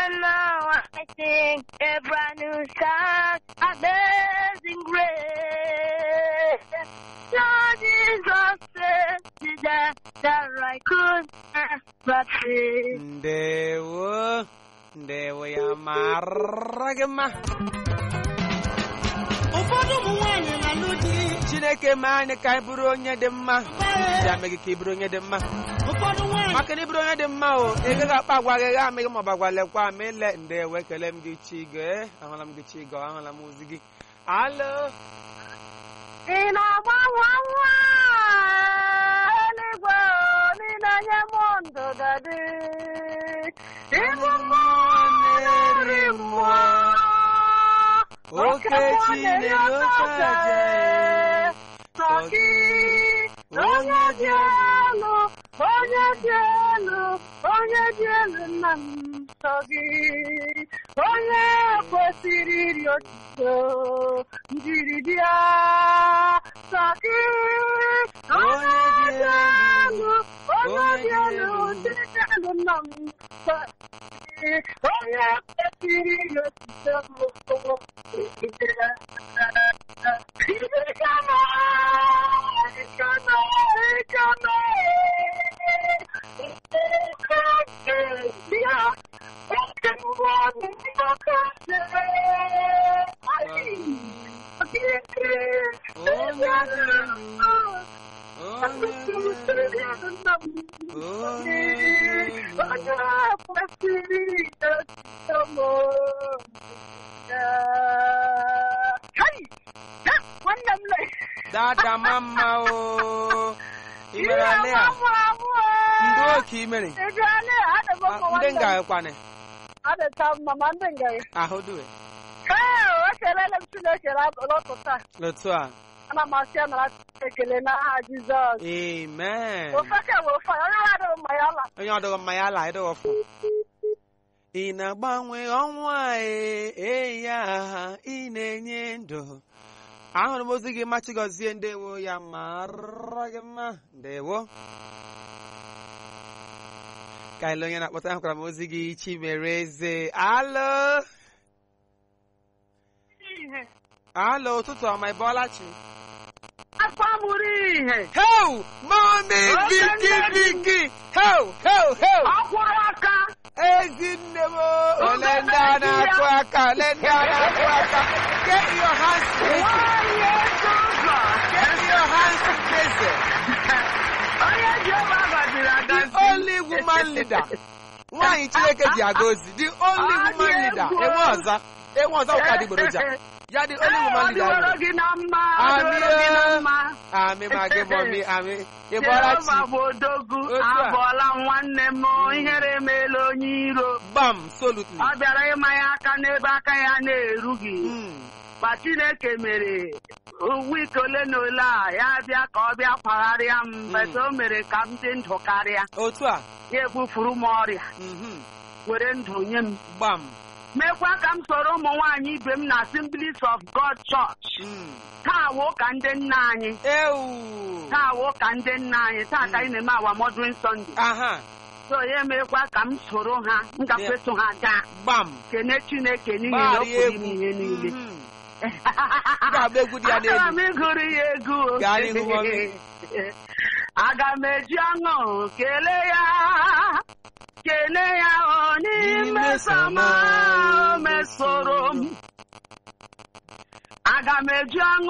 know I sing a brand new song, amazing grace. Lord Jesus said that, that I could but see. ndewo ndewo ya mara gị mma ụfọdụ ụmụ nwaanyị na-alụ di chineke mee anyị ka anyị bụrụ onye dị mma ya mee gị ka ị bụrụ onye dị mma ụfọdụ nwaanyị maka na ị bụrụ onye dị mma o ị gaghị akpa agwa gị gha amịghị ma ọ bụ agwa lekwa ma ile ndewo ekele m gị chigo ee ahụla m gị chigo ahụla m ozi gị alo Ị na-agbanwe nwa eluigwe niile nye m ndụdadị. Ịbụ mmụọ na-eri mmụọ. Oke Chineke oke aja Sọ gị, onye dị elu, onye dị elu, onye dị elu nna m sọ gị. Onye kwesịrị iri otuto njiri bịa sọ gị. Onye dị elu, onye dị elu, ndị dị elu nna m sọ gị. Onye kwesịrị iri otuto Wannan lai. dada mama o ị mere ale a ndị oke ị mere Ebe ale a da Ah, mamma ndị wannan. nga kwane Ada ta mama ndị nga. ahụ duwe Ee, o kelele m Chineke n'ụtụtụ a. otu a Ana m asị ya nara ekele n'aha Jizọs. amen Ofe ka bụ ofe onye ọrụ adịghị mma ya la. onye ọdụghị mma ya ala ịdọghọfụ ị na-agbanwe ọnwụ a ee ee ya ị na-enye ndụ ahụrụ m ozi gị machi gọzie ndewo ya mara gị mma ndewo ka ile onye na-akpọta ahụkwara m ozi gị chimere eze alo alo ụtụtụ ọma ị bọọla chi Akwa mụrụ ihe. heu mami viki viki heu heu heu Akwụrụ aka. Ezinne m ole ndị a na-akụ aka ole ndị a na-akụ aka get your hands busy Nwanyị ego ụzọ. get your hands busy Onye ji ebe agaziri the agazi. only woman leader nwaanyị Chineke ji aga ozi the only woman leader enwe ọza enwe ọza ụka adịgboroja ya the only woman leader Ọ enwere. dịworo gị na mma. Ọ Amị dịworo gị na o. mma. amị ma gị mọmi amị ị bọọla chi Jehova bụ odogwu Otu a. abụọla m nwanne m ihere emeela onye iro gbam solutly ọ bịara ịmanye aka n'ebe aka ya na-erughị Mm. ma Chineke mere wiki ole na ole a ya bịa ka ọ bịa kwagharịa m bete o mere ka m dị ndụ karịa otu a ya ebufuru m ọrịa mhm, were ndụ nye m gbam mekwa ka m soro ụmụ nwaanyị ibe m na Assemblies of God Church mm. taa wo ka ndị nna anyị ewu taa wo ka ndị nna anyị taa ka anyị na-eme awa Modern Sunday aha so ya emekwa ka m soro ha m gakweso ha gaa gbam kene Chineke n'ihi na o gbara pụrụ ime ihe niile Mhm. ga-agba egwu dị ya n'elu. Aga m ịgụrụ ya egwu o. Gaa n'ihu, mami. aga m eji ọṅụ kelee ya kelee ya ọ n'ime sama o mesoro m aga m eji ọṅụ